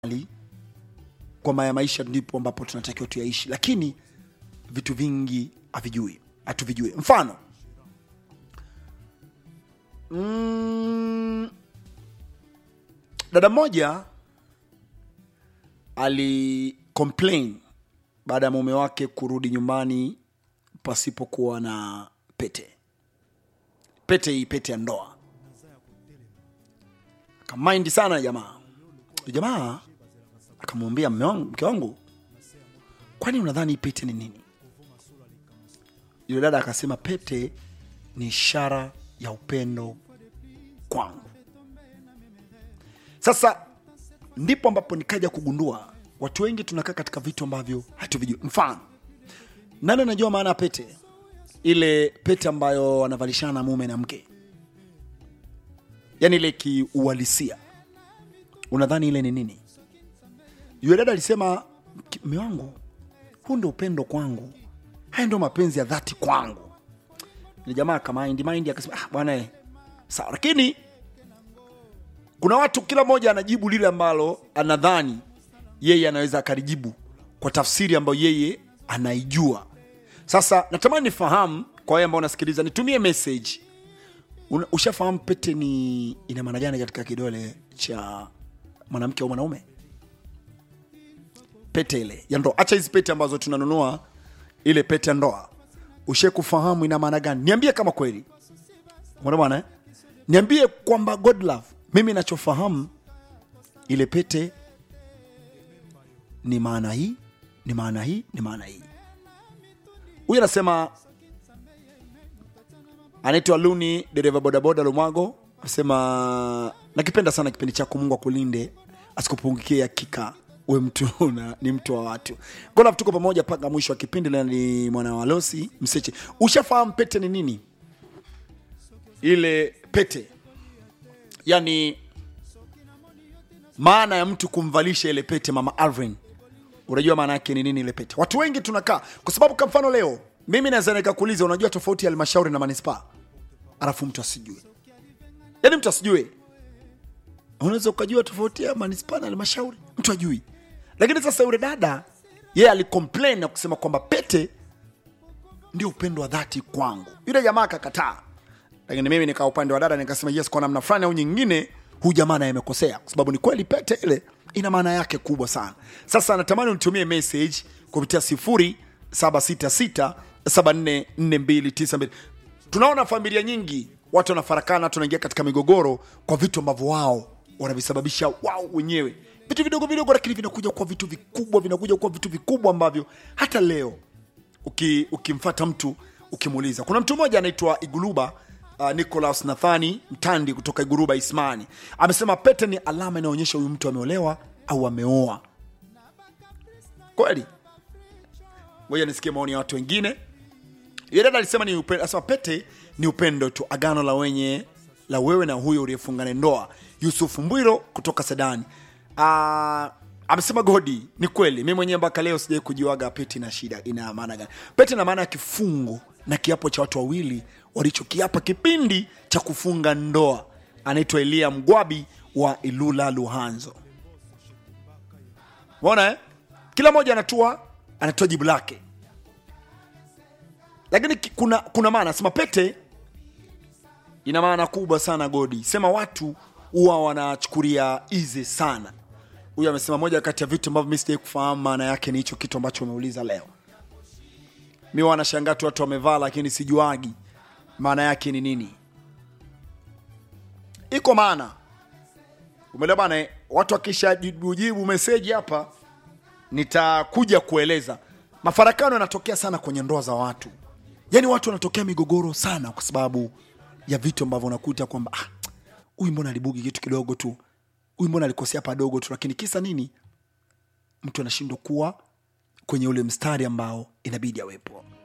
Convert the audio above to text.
kwamba ya maisha ndipo ambapo tunatakiwa tuyaishi, lakini vitu vingi havijui hatuvijui. Mfano mm, dada mmoja ali complain baada ya mume wake kurudi nyumbani pasipokuwa na pete pete hii pete ya ndoa akamaindi sana jamaa jamaa akamwambia "Mme wangu- mke wangu kwani unadhani hii pete ni nini yule dada akasema pete ni ishara ya upendo kwangu sasa ndipo ambapo nikaja kugundua watu wengi tunakaa katika vitu ambavyo hatuvijui mfano nani anajua maana ya pete ile pete ambayo wanavalishana na mume na mke yaani ile kiuhalisia unadhani ile ni nini yule dada alisema mme wangu huu ndio upendo kwangu haya ndio mapenzi ya dhati kwangu ni jamaa kamaindi maindi akasema ah, bwana eh, sawa lakini kuna watu kila mmoja anajibu lile ambalo anadhani yeye anaweza akalijibu kwa tafsiri ambayo yeye anaijua sasa natamani nifahamu kwa wale ambao unasikiliza nitumie message Una- ushafahamu pete ni ina maana gani katika kidole cha mwanamke au mwanaume pete ile ya ndoa hacha hizi pete ambazo tunanunua ile pete ya ndoa ushe kufahamu ina maana gani niambie kama kweli Umeona bwana eh? niambie kwamba god love mimi nachofahamu ile pete ni maana hii ni maana hii ni maana hii huyu anasema anaitwa luni dereva bodaboda lumwago anasema nakipenda sana kipindi chako mungu akulinde asikupungukie hakika we mtu na, ni mtu wa watu golaf tuko pamoja mpaka mwisho wa kipindi na ni mwana wa losi mseche ushafahamu pete ni nini ile pete yani maana ya mtu kumvalisha ile pete mama alvin unajua maana yake ni nini ile pete watu wengi tunakaa kwa sababu kwa mfano leo mimi naweza nikakuuliza unajua tofauti ya halmashauri na manispaa alafu mtu asijue yaani mtu asijue unaweza ukajua tofauti ya manispaa na halmashauri mtu ajui lakini sasa yule dada yeye alicomplain na kusema kwamba pete ndio upendo wa dhati kwangu yule jamaa akakataa lakini mimi nikaa upande wa dada nikasema yes kwa namna fulani au nyingine huyu jamaa naye amekosea kwa sababu ni kweli pete ile ina maana yake kubwa sana sasa natamani unitumie message kupitia sifuri 766 744292 tunaona familia nyingi watu wanafarakana watu wanaingia katika migogoro kwa vitu ambavyo wao wanavisababisha wao wenyewe vitu vidogo vidogo lakini vinakuja kuwa vitu vikubwa vinakuja kuwa vitu vikubwa ambavyo hata leo uki, ukimfata mtu ukimuuliza kuna mtu mmoja anaitwa iguluba uh, nicolas nathani mtandi kutoka iguruba ismani amesema pete ni alama inayoonyesha huyu mtu ameolewa au ameoa kweli ngoja nisikie maoni ya watu wengine yule dada alisema ni upendo, asema pete ni upendo tu agano la wenye la wewe na huyo uliyefungana ndoa yusuf mbwiro kutoka sedani uh, amesema godi ni kweli mi mwenyewe mpaka leo sijai kujuaga pete ina shida ina maana gani pete ina maana ya kifungo na kiapo cha watu wawili walichokiapa kipindi cha kufunga ndoa anaitwa elia mgwabi wa ilula luhanzo mona eh? kila mmoja anatua anatoa jibu lake lakini ki- kuna kuna maana sema pete ina maana kubwa sana godi sema watu huwa wanachukulia easy sana huyu amesema moja kati ya vitu ambavyo mi sijai kufahamu maana yake ni hicho kitu ambacho umeuliza leo mi wanashangaa tu watu wamevaa lakini sijuagi maana yake ni nini iko maana umeelewa bana eh? watu wakishajibujibu meseji hapa nitakuja kueleza mafarakano yanatokea sana kwenye ndoa za watu yaani watu wanatokea migogoro sana kwa sababu ya vitu ambavyo unakuta kwamba "Ah, huyu mbona alibugi kitu kidogo tu huyu mbona alikosea padogo tu lakini kisa nini mtu anashindwa kuwa kwenye ule mstari ambao inabidi awepo